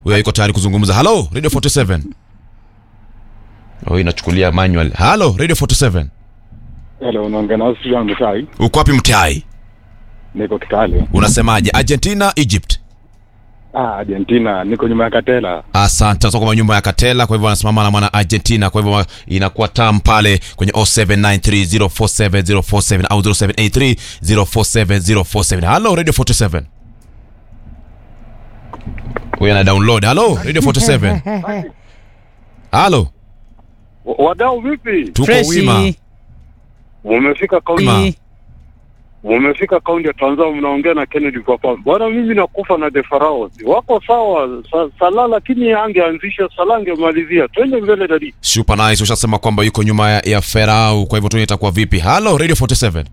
huyo yuko tayari kuzungumza halo radio 47 oh inachukulia manual halo radio 47 Hello, unaongea na Austrian Mutai. uko wapi mtai Niko Kitale. unasemaje argentina egypt Ah, Argentina, niko nyuma ya Katela. asante sasa kwa nyumba ya katela kwa hivyo anasimama na mwana argentina kwa hivyo inakuwa tam pale kwenye 0793047047 au 0783047047 halo radio 47 huyo ana download halo radio 47 halo Wa- Wadau vipi? tuko Freshi. wima Umefika kaunti, Ma. umefika kaunti ya Tanzania, mnaongea na Kennedy Papa. Bwana, mimi nakufa na the Pharaohs. Wako sawa sa, Salah, lakini angeanzisha Salah, angemalizia. Twende mbele dadi. super nice ushasema kwamba yuko nyuma ya, ya ferau kwa hivyo tu itakuwa vipi halo radio 47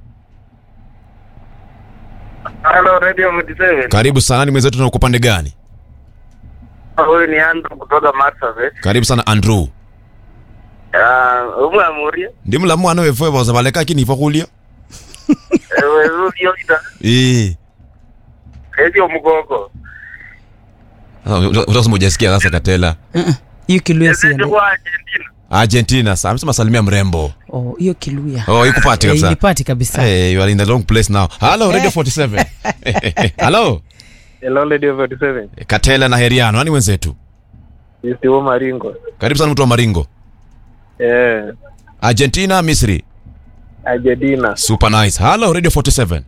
Hello Radio Mudiseve. karibu sana ni mwenzetu na uko pande gani Huyu ni Andrew kutoka Marsabit. karibu sana andrew Ah, umwe amuria. ndi mulamu mwana wefe wazabaleka kini ifakulia Ewe rudio ita. eh Edio mgogo. utasema ujasikia sasa katela hiyo kiluya si Edio ya- kwa Argentina. argentina sa amesema salimia mrembo oh, hiyo kiluya oh ikupati Eh, kabisa ilipati kabisa hey, you are in the wrong place now hello radio 47 hello Hello Radio 47. katela na heriano nani wenzetu Mr. Maringo. karibu sana mtu wa maringo Eh, argentina misri Argentina. super nice hello radio 47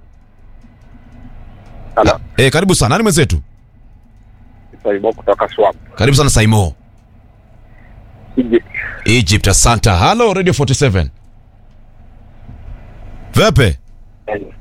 Hello. eh karibu sana nani mwenzetu Saibo kutoka Swap. karibu sana saimo egypt asanta hello radio 47 vepe